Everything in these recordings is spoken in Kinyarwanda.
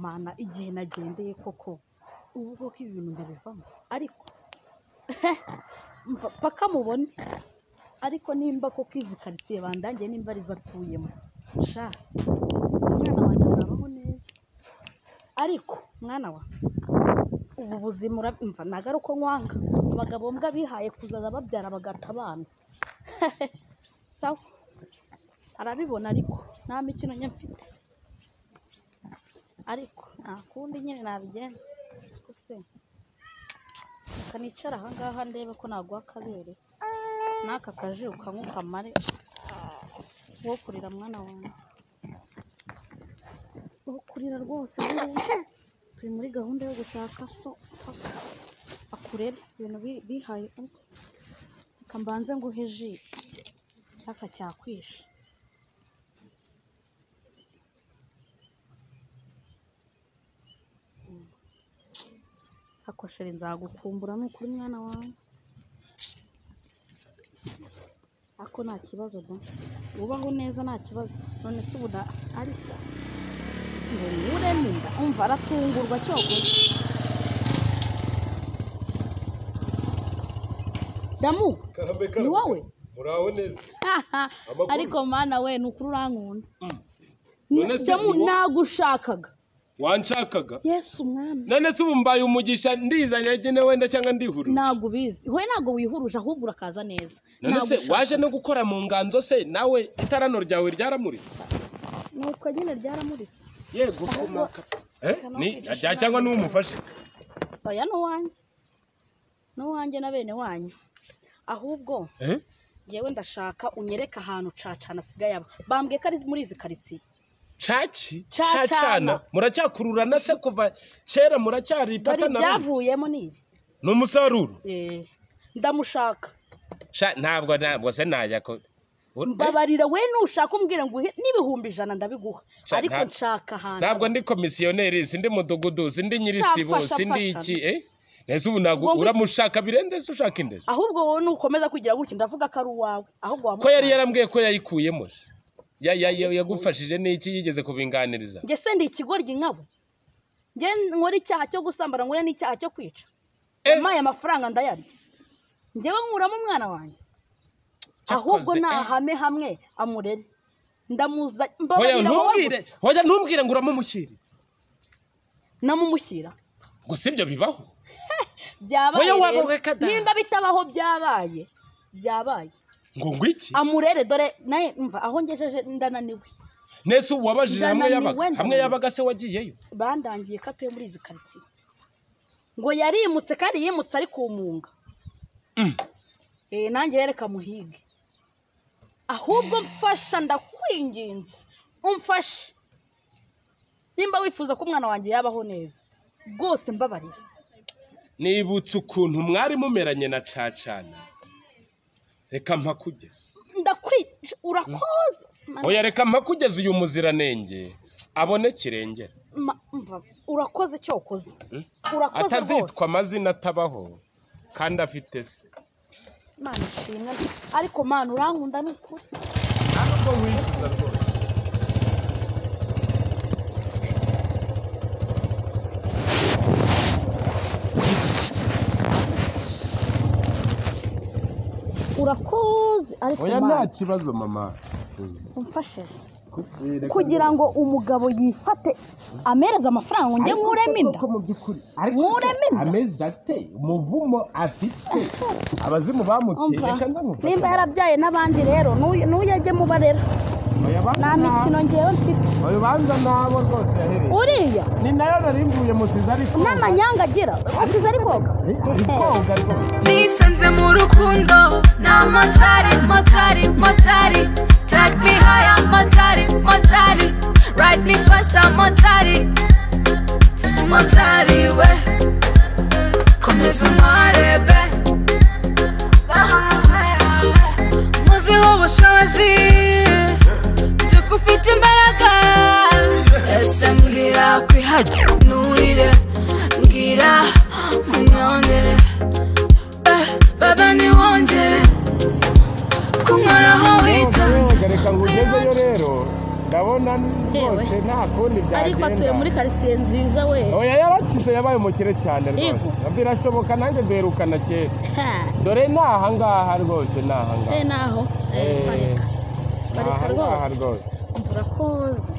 Mana igihe nagendeye koko ubu koko ibi bintu ndabivamo ariko mpaka mubone ariko nimba koko izi karitsiye bandangiye nimba arizo atuyemo sha umwana wanjye azabaho neza ariko mwana wa ubu buzima urabimva ntabwo ari uko nkwanga abagabo mbwa bihaye kuzaza babyara bagata abana sawa arabibona ariko nta mikino nye mfite ariko nta kundi nyine nabigenza ariko se reka nicare aha ngaha ndebe ko naguha akabere n'aka kaji ukanywa ukamare wo kurira mwana wanjye wo kurira rwose burya turi muri gahunda yo gushaka so paka akurere ibintu bi- bihaye ubu reka mbanze nguhe ji cyaka cyakwishe hakoshere nzagukumbura ni ukuri mwana wawe ako nta kibazo da ubaho neza nta kibazo none se ubu na- ariko ngo niwureme inda umva aratungurwa cyogora damu Karambe, ni karambe. wowe muraho neza Amakuru. ariko mana we ni ukuri urankunda Mm. Ni- None se damu ubu- nagushakaga wanshakaga yesu umwami none se ubu mbaye umugisha ndizanye agene wenda cyangwa ndihurura ntabwo ubizi we ntabwo wihuruje ahubwo urakaza neza none se Nagushaka. waje no gukora mu nganzo se nawe itarano ryawe ryaramuritse nitwa nyine ryaramuritse yego kumaka Eh, ni rya cyangwa niwe umufashe oya ni uwanjye ni uwanjye na bene wanyu ahubwo Eh? ngewe ndashaka unyereke ahantu cacana asigaye aba bambwiye ko ari muri izi karitsiye caki Cacana. cacana muracyakururana se kuva kera dore muracyaripata na ibyavuyemo ni ibi ni umusaruro Eh, ndamushaka Sha, ntabwo ntabwo se najya ko Ur- eh, mbabarira we nushaka umbwire ngo uhe n'ibihumbi ijana ndabiguha Sha- ariko nta- nshaka ahantu ntabwo ndi komisiyoneri sindi mudugudu sindi Sha, nyirisibo fasha, sindi fasha. iki eh nese ubu ntabwo Ngo ngwiki- uramushaka birenze se ushaka indege ahubwo wowe nukomeza kugira gutya ndavuga ko ari uwawe ahubwo ko yari wamushaka. yarambwiye ko yayikuyemo se? Ya- ya- ya- yagufashije n'iki yigeze kubinganiriza njye se ndi ikigoryi nkabo njye nkora icyaha cyo gusambana nkore n'icyaha cyo kwica Eh. maye amafaranga ndayarya njyewe nkuramo umwana wanjye ahubwo Cyakoze, eh. nahame hamwe amurere ndamuza hoya mbabarira wowe ntumbwire gusa hoya ntumbwire ngo uramumushyire namumushyira gusa ibyo bibaho byabaye Wowe waba rero. ureka da. nimba bitabaho byabaye byabaye ngo ngwiki amurere dore naye mva aho ngejeje ndananiwe nese ubu wabajije hamwe Ndananiwe, yabaga hamwe ndananiwe. yabaga se wagiyeyo bandangiye ko atuye muri izi karitsiye ngo yarimutse kandi yimutse ari kumunga Mm. Eh, nanjye reka muhige ahubwo mfasha ndakwinginze umfashe nimba wifuza ko umwana wanjye yabaho neza rwose mbabarira nibutse ukuntu mwari mumeranye na cacana reka mpakugeze ndakwi urakoze Mana- oya reka mpakugeze uyu muziranenge abone kirengera ma- mva, urakoze cyokoze Mm. urakoze atazitwa rwose amazina atabaho kandi afite se mana ishimwe ariko mana urankunda ni ukuri ntabwo wifuza rwose urakoze ariko oya mana nta kibazo mama umfashe kugira ngo umugabo yifate amereze amafaranga ngo njye nkuremo inda mu by'ukuri nkuremo inda amezi ate umuvumo afite abazimu bamuteye umva reka ndamufata nimba yarabyaye n'abandi rero n'uyu n'uyu ajye mubarera Oya, banza nta mikino ngewe mfite oya banza nabo rwose yahereye uriya ni nayo nari mvuye musize ariko n'amanyanga agira usize ari koga ari koga rwose nisanze mu rukundo na motari motari motari take me higher motari motari ride me faster motari motari we komeza umarebe muziho ubushobozi duka ufite imbaraga ese mbwira kwihanurire mbwira munyongere Eh, baba niwongere kunkoraho witonze reka ngugezeyo rero ndabona Yewe. rwose nta kundi ariko atuye muri byagenda karitsiye nziza we oya yarakize yabaye umukire cyane rwose Yego. birashoboka nanjye mberukana kera ha dore ni ahangaha rwose ni ahangaha eh naho Eh, parika. ni Bareka ahangaha rwose. rwose mvura ko uzi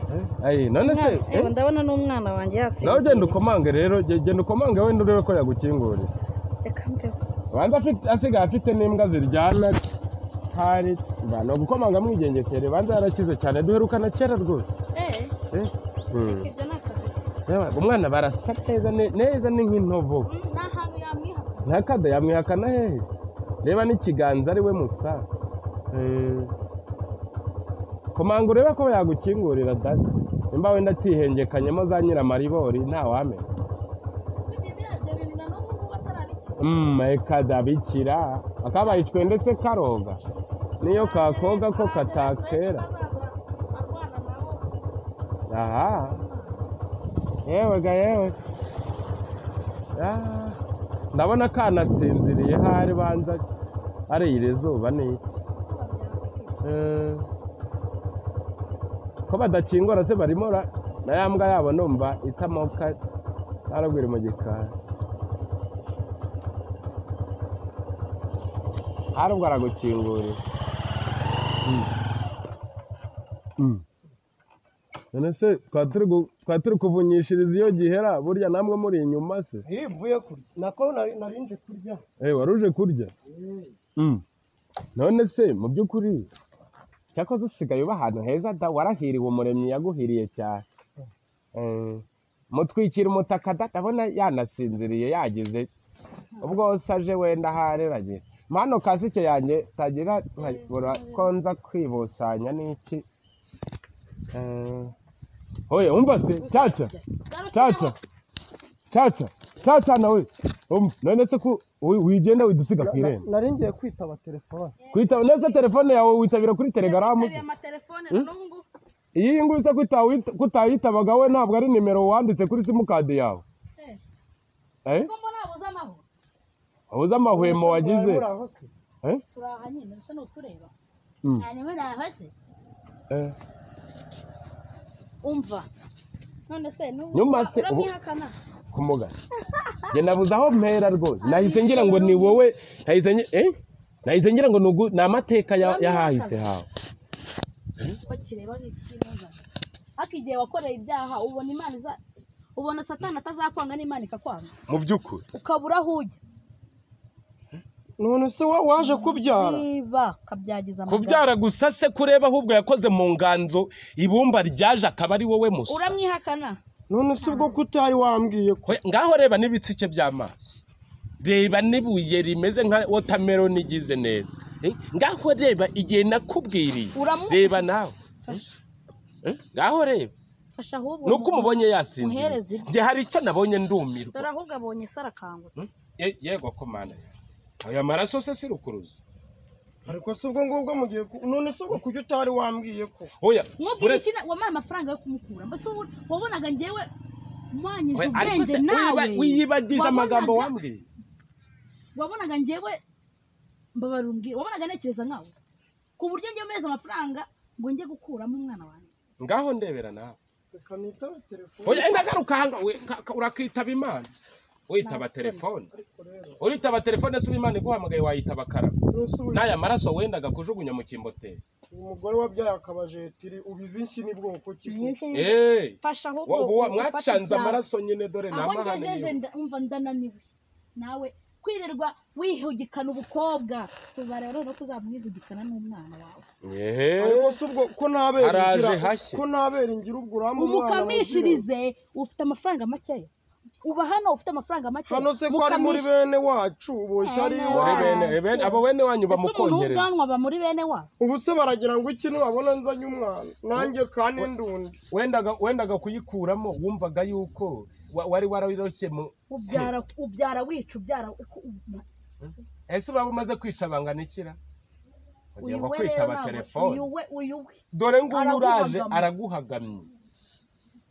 Ayi, none se Umwana- eh, eh, ndabona n'umwana wanjye yasinze nawe genda ukomange rero ge- genda ukomange wenda urebe ko yagukingurira reka mveho banza afite asigaye afite n'imbwa ziryana hari mba ni ugukomanga mwigengesere banza yarakize cyane duherukana kera rwose eh Eh, hmm. ibyo ni akazi Yewe, umwana barasa neza ne- neza ni nk'intobo Mm, ni ahantu yamwiha ntakada yamwihakana hehe reba n'ikiganza ari we musa Eh. komanga urebe ko yagukingurira dada nimba wenda atihengekanyemo za nyiramaribori ntawamenya Mm, reka dabikira akabaye twende se karoga niyo kakoga ko katakera aha yewe ga yewe Ah, ndabona kanasinziriye hari banza ari iri zuba ni iki Eh, ko badakingura se barimo ra- na ya mbwa yabo numva itamoka narabwira mu gikari hari ubwo aragukingurira none se twaba turi gu- twaba turi kuvunyishiriza iyo gihera burya namwe muri inyuma se Hii mvuye kurya nako nari- nari nje kurya Eh, wari uje kurya Mm. none se mu by'ukuri cyakoze usigaye uba ahantu heza da warahiriwe umuremyi yaguhiriye cyane Eh, mutwikira umutaka da ndabona yanasinziriye yagize ubwo wose aje wenda hareragira mano kasike yanjye tagira nkabura ko nza kwibusanya n'iki Eh, oya umva se cyaca Tata. caca caca nawe Um, none se ko wi- wigenda widusiga ku Na- irembo nari ngiye kwitaba telefone kwitaba neza telefone yawe witabira kuri telegaramu se? amatelefone n'ubu iyi nguyu se kutawita- kutayitabaga we ntabwo ari nimero wanditse kuri simukadi yawe Eh. Eh? kuko mbona wabuze amahoro wabuze amahwemo wagize Muri aho se? Eh? turi aha nyine usa n'utureba Mm. cyane we nahase Eh. umva none se n'ubu Nyuma se, ubu- uramwihakana kumugana njye nabuze aho mpera rwose nahise ngira ngo ni wowe nahise ngi- eh? nahise ngira ngo ni ugu- ni amateka ya- y'ahahise hawe bakireba nk'ikibazo ariko igihe wakoreye ibyaha ubona imana iza ubona satani atazakwanga n'imana ikakwanga mu by'ukuri ukabura aho ujya none se wa- waje kubyara niba kabyagiza kubyara gusa se kureba ahubwo yakoze mu nganzo ibumba ryaje akaba ari wowe musa uramwihakana none se ubwo kutari wambwiye ko Oya, ngaho reba n'ibitsike by'amazi reba n'ibuye rimeze nka wotameroni igize neza Eh, ngaho reba igihe nakubwiriye Uramu- reba nawe Eh, ngaho reba fasha ahubwo ni uko umubonye yasinziriye muhereze ibye. njye hari icyo nabonye ndumirwa dore ahubwo abonye se arakangutse Ye- yego komanda aya maraso se si rukuruzi ariko se ubwo ngubwo mugiye ku- none se ubwo kuki utari wambwiye ko oya mwubwira ure- iki na- wampaye amafaranga yo kumukura mbese ubu- wabonaga njyewe mwanyije Oya, ariko se ubwenge nawe wiba- wiyibagije amagambo Wabonaga- wambwiye wabonaga njyewe mbabarira umbwira wabonaga ntekereza nkawe ku buryo njyewe mezi amafaranga ngo njye gukuramo umwana wanjye ngaho ndebera nawe reka nitabe telefone oya enda garuka hanga we- ka- ka- urakitaba imana witaba telefone ariko rero uritaba telefone se imana iguhamagaye wayitaba karama none se uyu- n'aya maraso wendaga kujugunya mu kimboteri uyu mugore wabyaye akabajetiri ubizi iki ni bwoko ki ko? eee fasha ahubwo ufate mwacanze ibyawe. amaraso nyine dore ni aho amahane ngejeje y'iwe. nda- umva ndananiwe nawe kwirirwa wihugikana ubukobwa tuza rero no kuzamwihugikana n'umwana wawe Ehe. ariko se ubwo ko ntabera Haraje ngira- hashye. ko ntabera ngira ubwo urampa umwana wawe. umukamishirize ufite amafaranga makeya uba hano ufite amafaranga makeya hano se ko ari muri Mukamishi- bene wacu uboshya ari Ene Ore wacu. iwacu bene e bene abo bene wanyu Ese umuntu w'ubwanwa bamukongereza aba muri bene wabo ubu se baragira ngo iki nibabona nzanye umwana nanjye kandi ndundi wendaga wendaga kuyikuramo wumvaga yuko wa- wari wararoshye mu ubyara ubyara wica ubyara uku- ese baba umaze kwica bangana ikira uyu ugiye ngo we rero kwitaba ntabwo telefone uyu we uyu we dore nguyu uraje Araguhagama. araguhagamye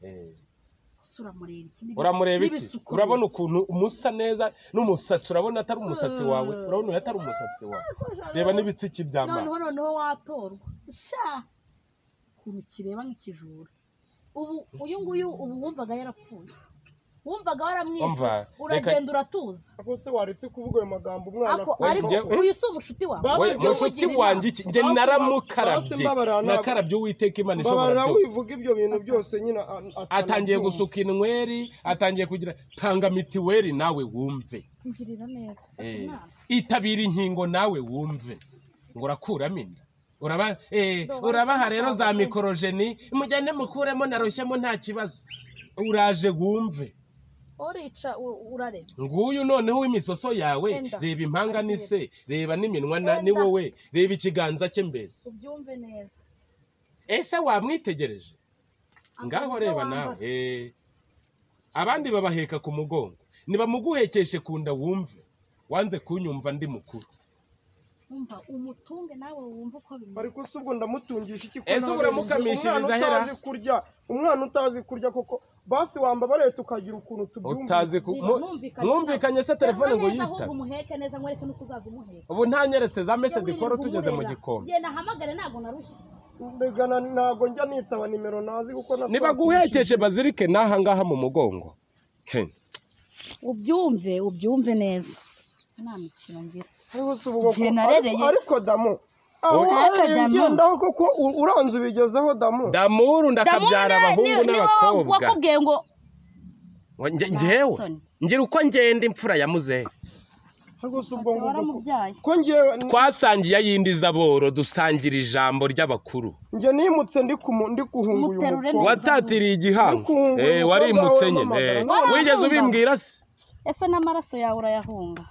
Eh. Ese uramureba iki Ni- uramureba iki n'ibisuko urabona biri. ukuntu umusa neza n'umusatsi urabona atari umusatsi wawe urabona uyu atari umusatsi wawe reba n'ibitsiki noneho by'amazi noneho watorwa sha ukuntu kireba nk'ikijura ubu uyu nguyu ubu wumvaga yarapfuye wumvaga waramwishe Umva, uragenda uratuza ako se waretse kuvuga ayo magambo umwana ako akunda. ariko njye- uyu si umushuti wawe Basi we ibyo mushuti mugirira wanjye iki njye Basi naramukarabye basi mbabarira, ntabwo- nakarabye uwiteka imana ishobora mbabarira byose. wivuga ibyo bintu byose nyine a- atanabyumva. atangiye gusuka inweri atangiye kugira tanga mitiweri nawe wumve ngirira neza Eh, Imana. itabira inkingo nawe wumve ngo urakuramo inda uraba eh, Ndo urabaha basi rero za basi. mikorojeni mujyane mukuremo naroshyemo nta kibazo uraje wumve urica u- urarema nguyu noneho imisoso yawe Enda. reba impanga ni se reba n'iminwa na- Enda. ni wowe reba ikiganza cye mbese ubyumve neza ese wamwitegereje ngaho Akavuga reba wambara. nawe eh. abandi babaheka ku mugongo nibamuguhekeshe ku nda wumve wanze kunyumva ndi mukuru umva umutunge nawe wumve uko bimeze ariko se ubwo ndamutungisha iki ko Ese nawe uramukamishiriza umwana ahera? utazi kurya umwana utazi kurya koko basi wambabariye tukagira ukuntu tubyumva utazi ku mu- mwumvikanye se telefone ngo yita ahubwo yitabe umuheke neza mwereke n'uko uzaza umuheka ubu ntanyeretse za mese Jya dikoro wirirwa tugeze mu umurera. gikombe genda ahamagare ntabwo narushye mbega ntabwo njya nitaba nimero nazi kuko na nibaguhekeshe bazirike n'aha ngaha mu mugongo He. ubyumve ubyumve neza nta mikino ngira Ariko se ubu koko- Igihe narereye- ariko- ariko damu aho Wowe- warereye Damu. ugendaho koko u- uranze ubigezeho damu damuru ndakabyara abahungu n'abakobwa wakubwiye ngo Wa- nge- njyewe Jackson. ngira uko ngenda imfura ya muzehe ariko se ubwo ngo waramubyaye ko ngewe twasangiye ay'indi zaboro dusangira ijambo ry'abakuru njye nimutse ndi kumu- ndi guhunguye Muterure umukobwa watatiriye igihango Ukungu, Eh, umukobwa warimutse wawe nyine Eh, wamamara. wigeze ubimbwira se ese n'amaraso yawe urayahunga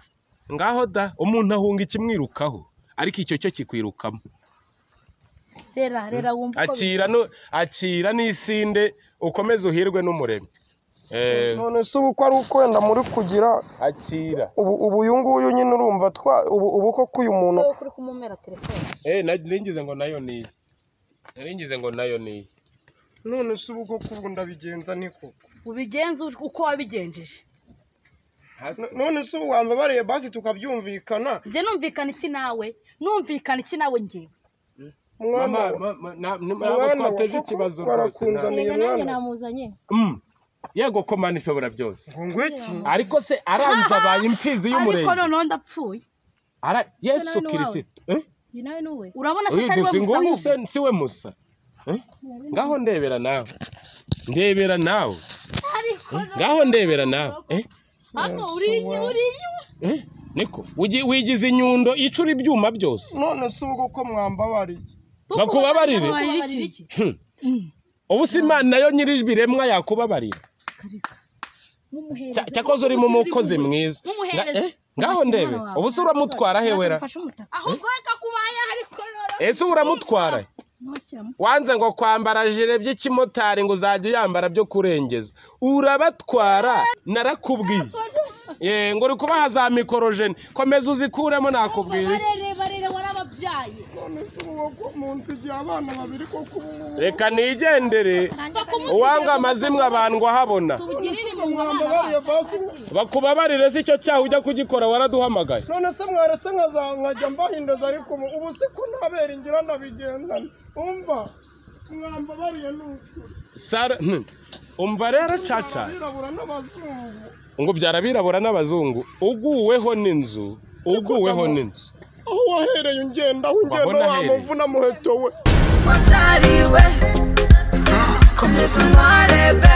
ngaho da umuntu ahunga ikimwirukaho ariko icyo cyo kikwirukamo rera rera wumva uko bimeze akira no akira n'isinde ukomeze uhirwe n'umuremyi Eh, none se ubu ko ari uko wenda muri kugira akira ubu ubu uyu nguyu nyine urumva twa ubu ubu koko uyu muntu se kuri kumumera telefone Eh, na- ningize ngo nayo ni iyi ningize ngo nayo ni iyi none se ubu koko ubu ndabigenza niko ubigenze uko wabigenjeje hasi none se ubu wambabariye basi tukabyumvikana njye numvikana iki nawe numvikana iki nawe ngewe mwana mama we. mama na- ni- Mwana ntabwo wa twateje koko ikibazo rwose barakunzana. na- Nige rega nanjye mwana. namuzanye Mm. yego ko mana ishobora byose ngo ngwiki ariko se aranze abaye impfizi ariko y'umurenge noneho ndapfuye Ara- yesu Ese nawe ni kirisito Eh? uyu nawe ni uwe urabona se Uyu atari we dusi musa nguyu ahubwo. se si we musa Eh? ngaho ndebera nawe ndebera nawe ariko ngaho ndebera nawe Eh? hano urinye urinye Eh? niko Ugi- wigize inyundo icura ibyuma byose none se ubu koko mwambabariye bakubabarire wabarira iki ubu si imana nayo nyir'ibiremwa yakubabarira karika nk'umuhereza Cya- cyakoze uri mu mukozi mwiza Nga- nk'umuhereza eh, ngaho ndebe ubu se uramutwara he wera ahubwo reka kubaye ariko rero ese uramutwara he? ntukiramuke wanze ngo kwambara jire by'ikimotari ngo uzajya uyambara byo kurengeza urabatwara narakubwiye Eh, ngo uri kubaha za mikorojeni komeza uzikuremo nakubwiye iki. barere barere warababyaye none se ubu koko munsi igihe abana babiri koko ubu ngubu reka nigendere uwanga amazimwe abandwa habona tubugirire None se mu ubu abana mwambabariye bacu basi bakubabarire si cyo cyaha ujya kugikora waraduhamagaye none se mwaretse nkaza nkajya mbahinduza ariko ubu ubu si ko ntabera ingira nabigendana umva mwambabariye ni ukuri sara hmm. umva rero caca abirabura n'abazungu ngo byara abirabura n'abazungu uguweho n'inzu uguweho n'inzu aho wahereye ungenda aho ungenda Wabona ahereye. wamuvuna muheto we motari we komeza untware be